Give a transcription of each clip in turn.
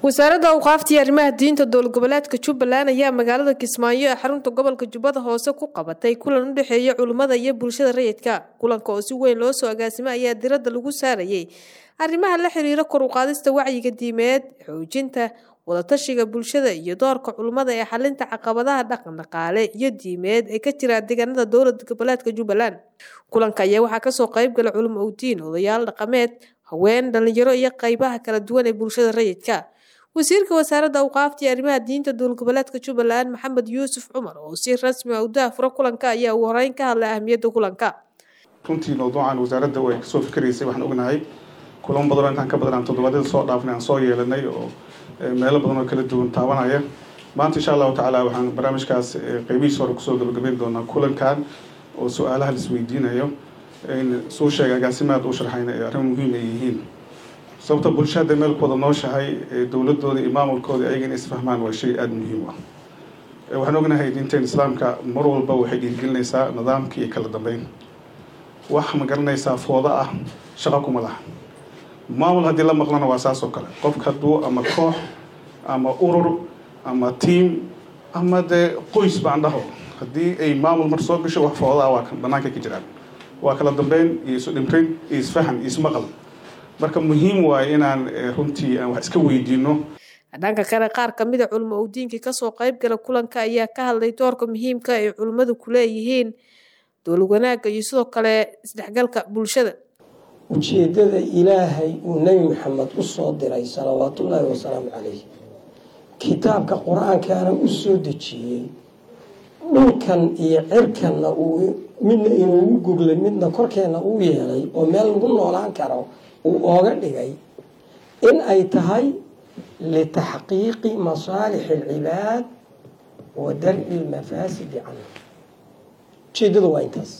wasaaradda awqaafta iyo arrimaha diinta dowlad goboleedka jubbaland ayaa magaalada kismaayo ee xarunta gobolka jubbada hoose ku qabatay kulan u dhexeeya culimmada iyo bulshada rayidka kulanka oo si weyn loo soo agaasimay ayaa diradda lagu saarayay arrimaha la xiriira kor u qaadista wacyiga diimeed xoojinta wadatashiga bulshada iyo doorka culimmada ee xalinta caqabadaha dhaqan dhaqaale iyo diimeed ee ka jira deegaanada dowlad goboleedka jubbaland kulanka ayaa waxaa kasoo qeybgala culimo owdiin odayaal dhaqameed haween dhalinyaro iyo qeybaha kala duwan ee bulshada rayidka wasiirka wasaaradda awqaafta iyo arrimaha diinta dowlad goboleedka jubbaland maxamed yuusuf cumar oo si rasmi ah u daafuro kulanka ayaa ugu horeyn ka hadlay ahmiyadda kulanka runtii mawduucan wasaaradda way kasoo fikiraysay waxaan ognahay kulamo badanoo intaan ka badan aan toddobaadyada soo dhaafnay aan soo yeelanay oo meelo badan oo kala duwan taabanaya maanta insha allahu tacaala waxaan barnaamijkaas qeybihiis hore kusoo gabagabeyn doonaa kulankan oo su-aalaha laisweydiinayo suu sheegay agaasimaad u sharxayna ee arrin muhiim ay yihiin sababta bulshada meel ku wada nooshahay dowladooda iyo maamulkooda ayaga inay isfahmaan waa shay aada muhiim ah waxaan ognahay diinteen islaamka mar walba waxay dhiirgelinaysaa nidaamka iyo kala dambeyn wax ma garanaysaa fooda ah shaqo kuma laha maamul haddii la maqlana waa saas oo kale qofka hadduu ama koox ama urur ama tiam ama dee qoys baan dhaho haddii ay maamul mar soo gasho wax fooda ah waa banaanka ka jiraan waa kala dambeyn iyo isu dhimrin iyo isfahan iyo ismaqal marka muhiim waaye inaan runtii aan wax iska weydiino dhanka kale qaar kamid a culimo owdiinkii kasoo qeybgala kulanka ayaa ka hadlay doorka muhiimka ay culimmadu ku leeyihiin dowlad wanaagga iyo sidoo kale isdhexgalka bulshada ujeeddada ilaahay uu nebi maxamed u soo diray salawaatullaahi wasalaamu calayh kitaabka qur-aankaana u soo dejiyey dhulkan iyo cirkanna uu midna inuugu guglay midna korkeenna uu yeelay oo meel lagu noolaan karo uu ooga dhigay in ay tahay litaxqiiqi masaalix alcibaad wa dar-i lmafaasidi canhu ujeeddada waa intaas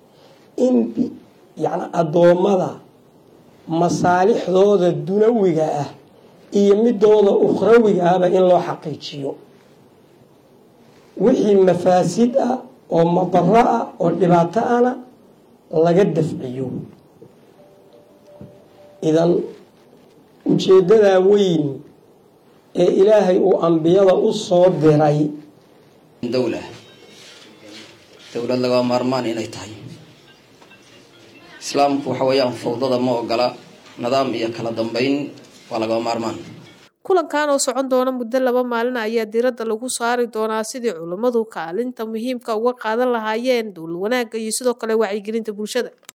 in yani addoommada masaalixdooda dunawiga ah iyo midooda ukhrawiga ahba in loo xaqiijiyo wixii mafaasid ah oo madaro ah oo dhibaato ana laga dafciyo idan ujeeddadaa weyn ee ilaahay uu ambiyada u soo diray dowla dowlad laga maarmaan inay tahay islaamku waxa weeyaan fawdada ma ogola nidaam iyo kala dambeyn waa laga maarmaan kulankan oo socon doona muddo laba maalin ayaa diradda lagu saari doonaa sidii culummadu kaalinta muhiimka uga qaadan lahaayeen dowlad wanaagga iyo sidoo kale wacyigelinta bulshada